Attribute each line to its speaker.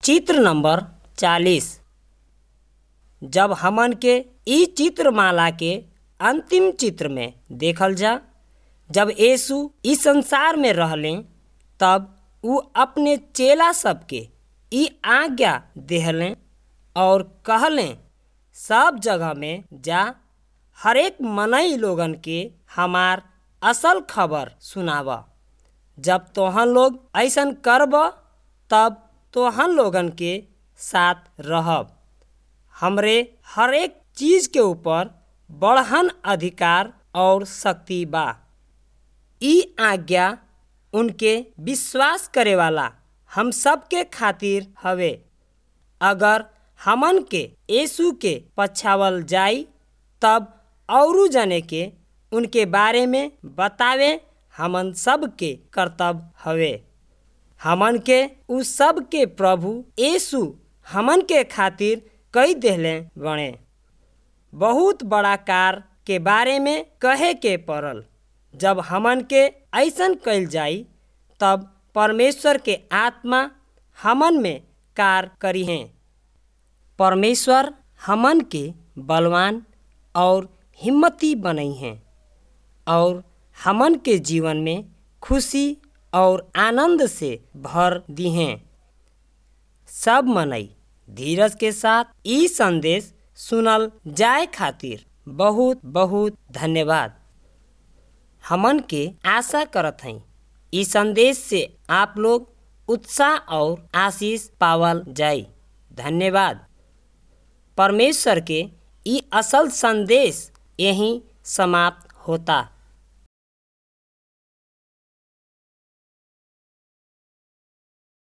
Speaker 1: चित्र नंबर चालीस जब हमन के इ चित्रमाला के अंतिम चित्र में देखल जा जब यीशु इस संसार में रहले तब उ अपने चेला सबके इ आज्ञा देहले और कहले सब जगह में जा हरेक मनई लोगन के हमार असल खबर सुनाव जब तोहन लोग ऐसन करब तब तोहन लोगन के साथ रहब हमरे हरेक चीज के ऊपर बड़हन अधिकार और शक्ति बा इ आज्ञा उनके विश्वास करे वाला हम सब के खातिर हवे अगर हमन के यीशु के पछावल जाई तब औरू जने के उनके बारे में बतावे हमन सब के कर्तव्य हवे हमन के उ सब के प्रभु यीशु हमन के खातिर कई देहले बणे बहुत बड़ा कार के बारे में कहे के पड़ल जब हमन के ऐसन कइल जाई तब परमेश्वर के आत्मा हमन में कार करी हैं परमेश्वर हमन के बलवान और हिम्मती बनई हैं और हमन के जीवन में खुशी और आनंद से भर दी हैं सब मनई धीरज के साथ ई संदेश सुनल जाए खातिर बहुत बहुत धन्यवाद हमन के आशा करत हई ई संदेश से आप लोग उत्साह और आशीष पावल जाई धन्यवाद परमेश्वर के ई असल संदेश यहीं समाप्त होता